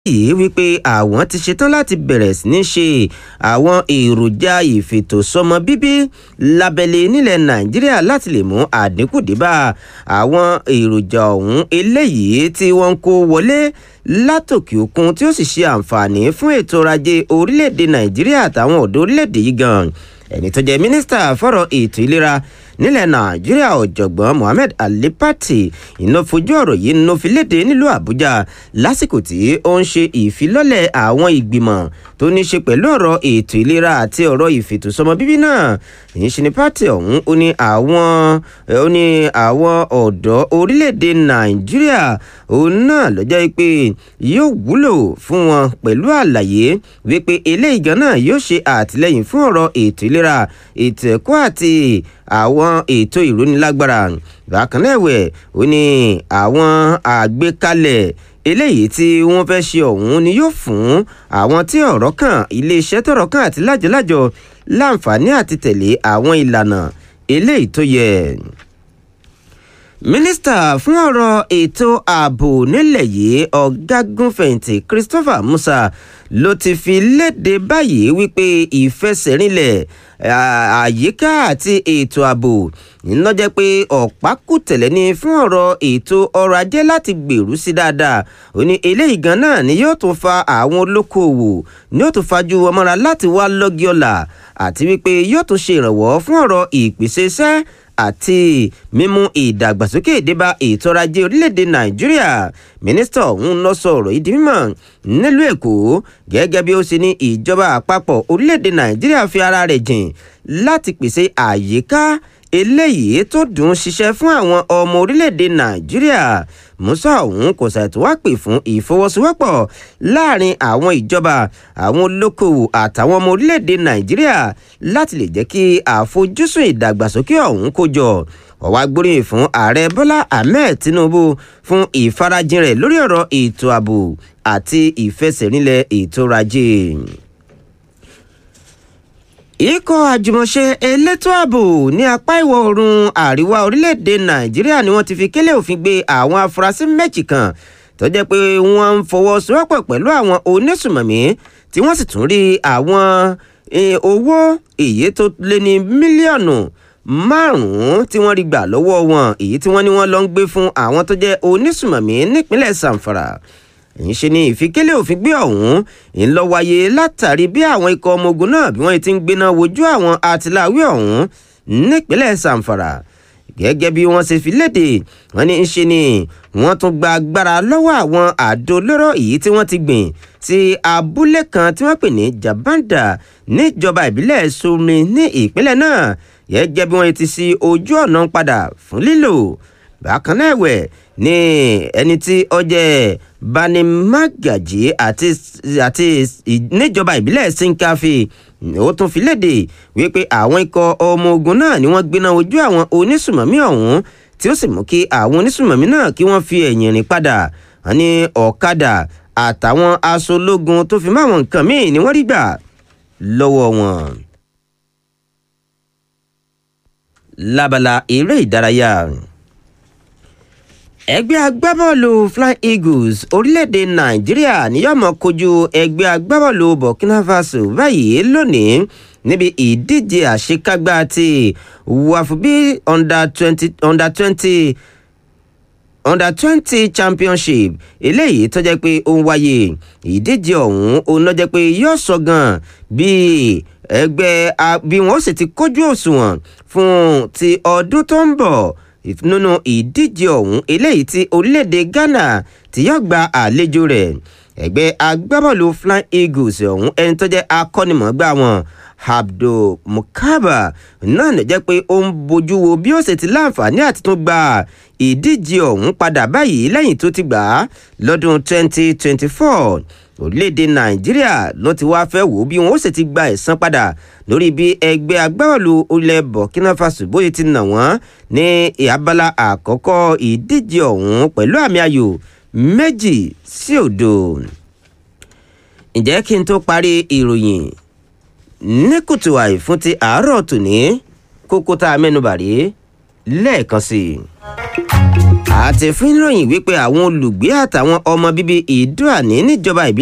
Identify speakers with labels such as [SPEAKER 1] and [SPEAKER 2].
[SPEAKER 1] yìí wípé àwọn ti ṣetán láti bẹ̀rẹ̀ sí ní ṣe àwọn èròjà ìfètòsọ́mọ bíbí lábẹ́lé nílẹ̀ nàìjíríà láti lè mú àdínkù débà àwọn èròjà ọ̀hún eléyìí tí wọ́n ń kó wọlé látòkè òkun tí ó sì ṣe àǹfààní fún ètò ọrọ̀ ajé orílẹ̀-èdè nàìjíríà àtàwọn ọ̀dọ́ orílẹ̀-èdè yìí gan ẹni tó jẹ́ mínísítà fọ́rọ̀ ètò ìlera nílẹ̀ nàìjíríà ọ̀jọ̀gbọ́n mohammed ali pati iná fojú ọ̀rọ̀ yìí ló fi léde nílùú àbújá lásìkò tí ó ń ṣe ìfilọ́lẹ̀ àwọn ìgbìmọ̀ tó ní ṣe pẹ̀lú ọ̀rọ̀ ètò ìlera àti ọ̀rọ̀ ìfètòsọ́mọ bíbí náà èyí ṣe ní pati ọ̀hún ó ní àwọn ó ní àwọn ọ̀dọ́ orílẹ̀-èdè nàìjíríà òun náà ló jẹ́ pé yóò wúlò fún wọn pẹ̀lú àlàyé wípé eléyìí gan náà yóò ṣe àtìlẹ́yìn fún ọ̀rọ̀ ètò ìlera ètò ẹ̀kọ́ àti àwọn ètò ìrónilágbára bákan náà ẹ̀wẹ̀ ó ní àwọn àgbékalẹ̀ eléyìí tí wọ́n fẹ́ ṣe ọ̀hún ni yóò fún àwọn tí ọ̀rọ̀ kàn iléeṣẹ́ tọ̀rọ̀ kàn àti lájọlájọ láǹfààní àti tẹ̀lé àwọn ìlànà eléyìí tó yẹ mínísítà fún ọ̀rọ̀ ètò ààbò nílẹ̀ yìí ọ̀gágunfẹ̀yìntì christopher musa ló ti fi léde báyìí wípé ìfẹsẹ̀rinlẹ̀ àyíká àti ètò ààbò iná jẹ́ pé ọ̀pákùtẹ̀lẹ̀ ni fún ọ̀rọ̀ ètò ọrọ̀ ajé láti gbèrú sí dáadáa ó ní eléyìí gan náà ni yóò tún fa àwọn olókoòwò ni yóò tún fajú ọmọra láti wá lọ́gí ọ̀la àti wípé yóò tún ṣe ìrànwọ́ fún ọ̀rọ̀ ìpèsè iṣẹ́ àti mímú ìdàgbàsókè débá ètò ọrọ̀ ajé orílẹ̀-èdè nàìjíríà mínísítà ọ̀hún lọ sọ ọ̀rọ̀ yìí di mímọ̀ nílùú èkó gẹ́gẹ́ bí ó ṣe ní ìjọba àpapọ̀ orílẹ̀-èdè nàìjíríà fi ara rẹ̀ jìn láti pèsè àyíká eléyìí tó dùn ṣiṣẹ́ fún àwọn ọmọ orílẹ̀-èdè nàìjíríà musa ọ̀hún kò ṣàìtò wá pè fún ìfọwọ́sowọ́pọ̀ láàrin àwọn ìjọba àwọn olókoòwò àtàwọn ọmọ orílẹ̀-èdè nàìjíríà láti lè jẹ́ kí àfojúsùn ìdàgbàsókè ọ̀hún kó jọ ọ̀wá gbóríyìn fún ààrẹ bọ́lá ahmed tinubu fún ìfarajìn rẹ̀ lórí ọ̀rọ̀ ètò ààbò àti ìfẹsẹ̀rinlẹ̀ ètò ọrọ̀ ajé ikọ̀ àjùmọ̀ṣe elétò ààbò ní apá ìwọ̀ oòrùn àríwá orílẹ̀-èdè nàìjíríà ni wọ́n ti fi kélé òfin gbé àwọn afurasí méjì kan tó jẹ́ pé wọ́n ń fọwọ́sowọ́pọ̀ pẹ̀lú àwọn onísùmọ̀mí tí wọ́n sì tún rí àwọn owó èyí tó lé ní mílíọ̀nù márùn-ún tí wọ́n rí gbà lọ́wọ́ wọn èyí tí wọ́n ní wọ́n lọ ń gbé fún àwọn tó jẹ́ onísùmọ̀mí nípínlẹ̀ zamfara èyí ṣe ni ìfikélé òfin gbé ọ̀hún ń lọ wáyé látàrí bí àwọn ikọ̀ ọmọ ogun náà bí wọ́n ti ń gbéná wojú àwọn àtìláwí ọ̀hún nípínlẹ̀ zamfara gẹ́gẹ́ bí wọ́n ṣe fi léde wọ́n ní í ṣe ni wọ́n tún gba agbára lọ́wọ́ àwọn àdó olóró èyí tí wọ́n ti gbìn sí abúlé kan tí wọ́n pè ní jabanda níjọba ìbílẹ̀ somi ní ìpínlẹ̀ náà gẹ́gẹ́ bí wọ́n ti ṣí ojú ọ̀nà padà fún lílò bákan náà ẹ̀wẹ̀ ní ẹni tí ó jẹ́ bani magaji àti àti níjọba ìbílẹ̀ sinkafi ó tún fi léde wípé àwọn ikọ̀ ọmọ ogun náà ni wọ́n gbéná ojú àwọn onísùmọ̀mí ọ̀hún tí ó sì mú kí àwọn onísùmọ̀mí náà kí wọ́n fi ẹ̀yìn rìn padà wọ́n ní ọ̀kadà àtàwọn aṣọ ológun tó fi máwọn nǹkan míì ni wọ́n rí gbà lọ́wọ́ wọn. lábala eré ìdárayá ẹgbẹ́ agbábọ́ọ̀lù flying eagles orílẹ̀-èdè nàìjíríà ni yóò mọ̀ kojú ẹgbẹ́ agbábọ́ọ̀lù burkina faso báyìí lónìí níbi ìdíje àṣekágbá ti wàfúbí under twenty under twenty under twenty championship eléyìí tó jẹ́ pé ó ń wáyé ìdíje ọ̀hún òun náà jẹ́ pé yóò sọ gan bíi ẹgbẹ́ bí wọ́n sì ti kójú òṣùwọ̀n fún ti ọdún tó ń bọ̀ nínú ìdíje ọ̀hún eléyìí tí orílẹ̀-èdè ghana ti yóò gba àlejò rẹ̀ ẹgbẹ́ agbábọ́ọ̀lù flying eagles ọ̀hún ẹni tó jẹ́ akọ́nimọ̀ọ́gbá wọn abdul mukaba náà lè jẹ́ pé ó ń bójú wo bí ó ṣe ti láǹfààní àti tún gba ìdíje ọ̀hún padà báyìí lẹ́yìn tó ti gbà á lọ́dún 2024 orílẹ̀-èdè nàìjíríà ló ti wáá fẹ́ wò ó bí wọn ó sì ti gba ẹ̀san padà lórí bí ẹgbẹ́ agbábọ́ọ̀lù ilẹ̀ burkina faso bóyá ti nà wọ́n ní abala àkọ́kọ́ ìdíje ọ̀hún pẹ̀lú àmì ayò méjì sí òdo. ǹjẹ́ kí n tó parí ìròyìn ní kùtù àì fún ti àárọ̀ tòní kókó tá a mẹ́nubà rí lẹ́ẹ̀kan sí i àti fún ìròyìn wípé àwọn olùgbé àtàwọn ọmọ bíbí ìdúàní níjọba ìbílẹ̀